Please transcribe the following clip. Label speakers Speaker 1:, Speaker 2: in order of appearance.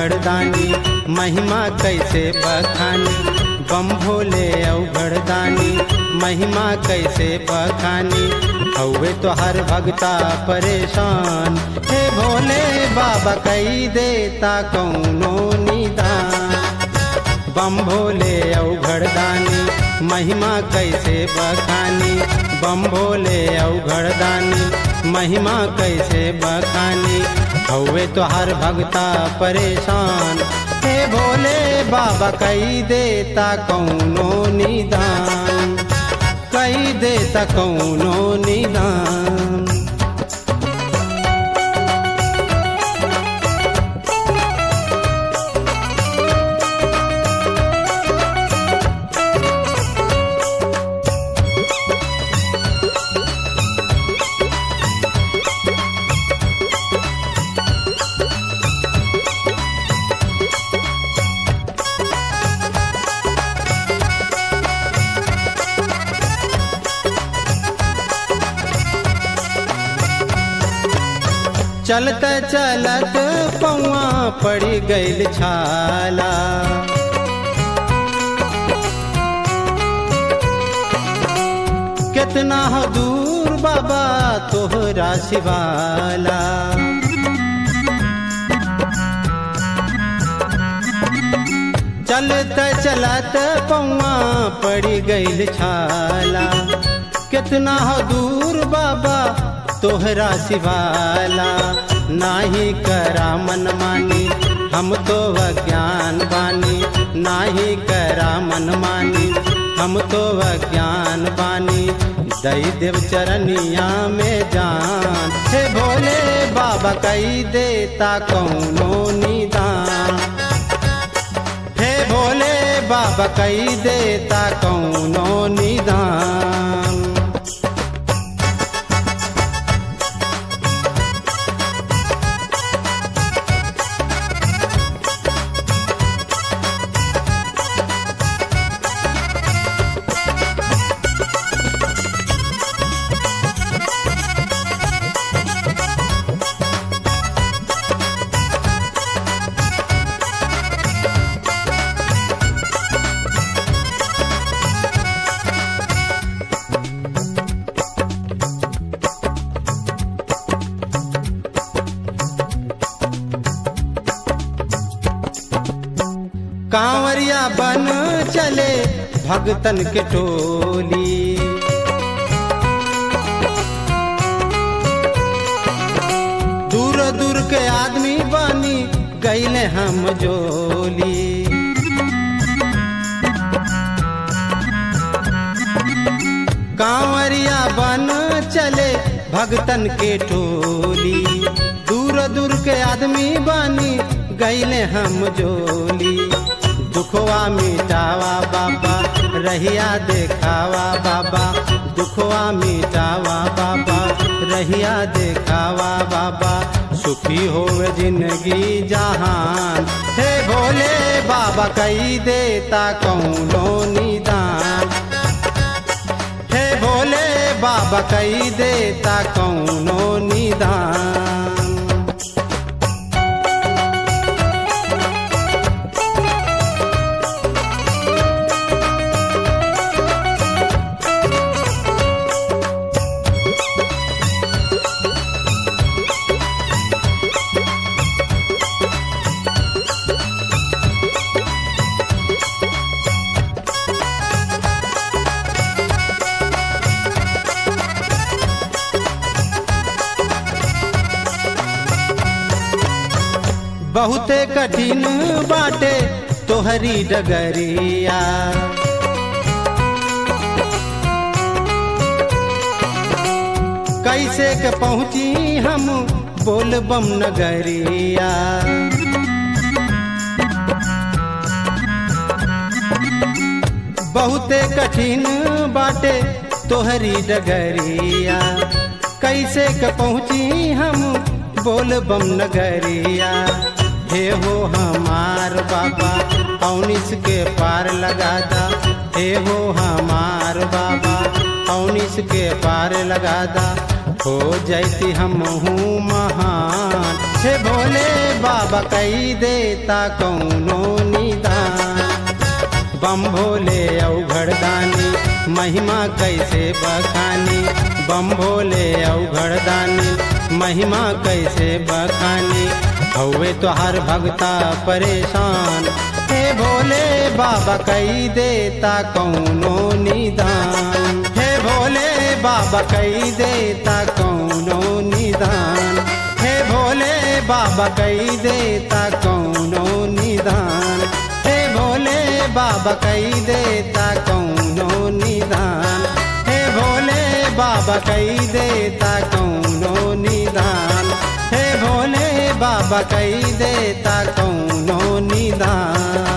Speaker 1: अवघड़दानी महिमा कैसे बखानी बम भोले अवघड़दानी महिमा कैसे बखानी हौवे तो हर भगता परेशान हे भोले बाबा कई देता कौनो निदान बम भोले अवघड़दानी महिमा कैसे बखानी बम भोले अवघड़दानी महिमा कैसे बखानी हौवे तो हर भगता परेशान हे भोले बाबा कई देता कौनो निदान कई देता कौनो निदान चलत चलत पौआ पड़ी गईल छाला कितना हो दूर बाबा तोहरा शिवाला चलत चलत पौआ पड़ी गईल छाला कितना हो दूर बाबा तोहरा शिवाला नाही करा मन मानी हम तो अज्ञान बानी नाही करा मन मानी हम तो अज्ञान बानी दई देव चरनिया में जान हे भोले बाबा कई देता कौनो निदान हे भोले बाबा कई देता कौनो निदान कांवरिया बन चले भगतन के टोली दूर दूर के आदमी बनी गईले हम जोली कांवरिया बन चले भगतन के टोली दूर दूर के आदमी बनी गईले हम जोली दुखवा मिटावा बाबा रहिया देखावा बाबा दुखवा मिटावा बाबा रहिया देखावा बाबा सुखी होवे जिंदगी जहान हे भोले बाबा कई देता कौनो निदान हे भोले बाबा कई देता कौनो निदान बहुते कठिन बाटे तोहरी डगरिया कैसे के पहुँची हम बोल बम नगरिया बहुते कठिन बाटे तोहरी डगरिया कैसे के पहुँची हम बोल बम नगरिया हे हो हमार बाबा औनिस के पार लगा दा हे हो हमार बाबा औनिस के पार लगा दा हो जैती हम हूँ महान हे भोले बाबा कई देता कौनो निदान बम भोले औघड़दानी महिमा कैसे बखानी बम भोले औघड़दानी महिमा कैसे बखानी हौवे तो हर भगता परेशान हे भोले बाबा कई देता कौनो निदान हे भोले बाबा कई देता कौनो निदान हे भोले बाबा कई देता कौनो निदान हे भोले बाबा कई देता कौनो निदान हे भोले बाबा कई देता कौनो निदान हे भोले बाबा कई देता कौनो निदान